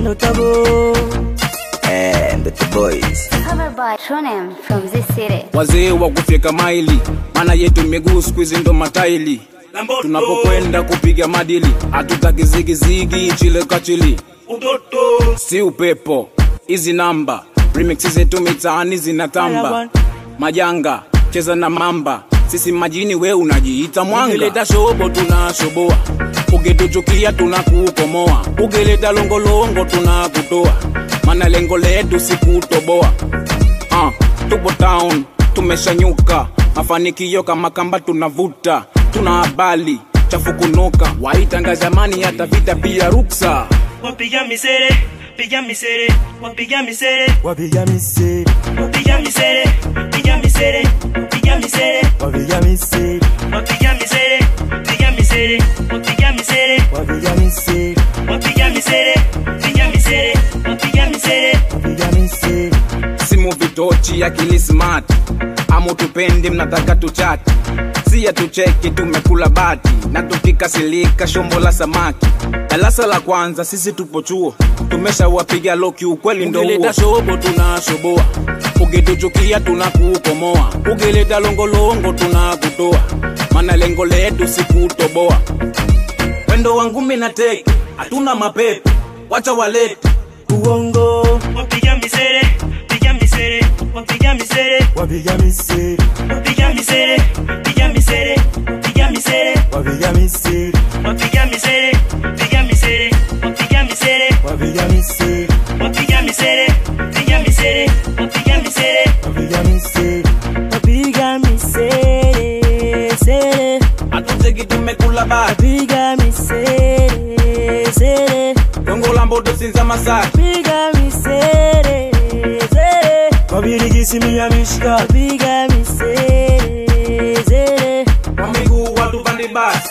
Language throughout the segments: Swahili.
notable. And the boys. Covered by Tronem from this city. wazee wa kufyeka maili, maana yetu miguu siku hizi ndo mataili. Tunapokwenda kupiga madili, hatutaki zigizigi, chile kachili, si upepo. Hizi namba remix zetu mitaani zinatamba, majanga cheza na mamba, sisi majini, we unajiita mwanga. Ukileta shobo tunashoboa, ukituchukia tunakukomoa, ukileta longolongo tunakutoa, maana lengo letu si kutoboa. Ah, tupo town tumeshanyuka, mafanikio kama kamba tunavuta, tuna habari chafu kunuka, waitanga zamani hata vita pia ruksa. wapiga misere piga misere wapiga misere Wapiga miseri, wapiga misere piga misere piga misere wapiga miseri, wapiga misere piga misere wapiga misere wapiga miseri, wapiga misere piga misere wapiga misere wapiga miseri. simu vitochi akili smart amu tupendi mnataka tuchati siya tucheki tumekula bati na tukikasilika shombo la samaki darasa la kwanza sisi tupo chuo tumeshawapiga loki ukweli ndo ukileta shobo tunashoboa ukituchukia tunakukomoa ukileta longolongo tunakutoa mana lengo letu si kutoboa wendo wangu mina teki hatuna mapepe wacha walete Uongo, wapiga misere piga misere wapiga misere wapiga miseri, wapiga misere piga misere piga misere wapiga miseri, wapiga misere piga misere wapiga misere wapiga miseri, wapiga misere piga misere wapiga misere wapiga miseri, wapiga miseri, sere, hatuteki tumekula bati wapiga miseri, sere, Dongo la mboto sinza masaki wapiga miseri, sere, wabirigisi mia mishika, wapiga miseri, sere. kwa miguu watu pande basi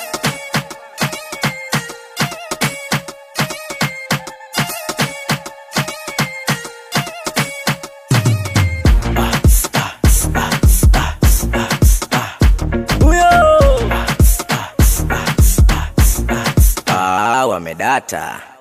Huyo Ah, wamedata.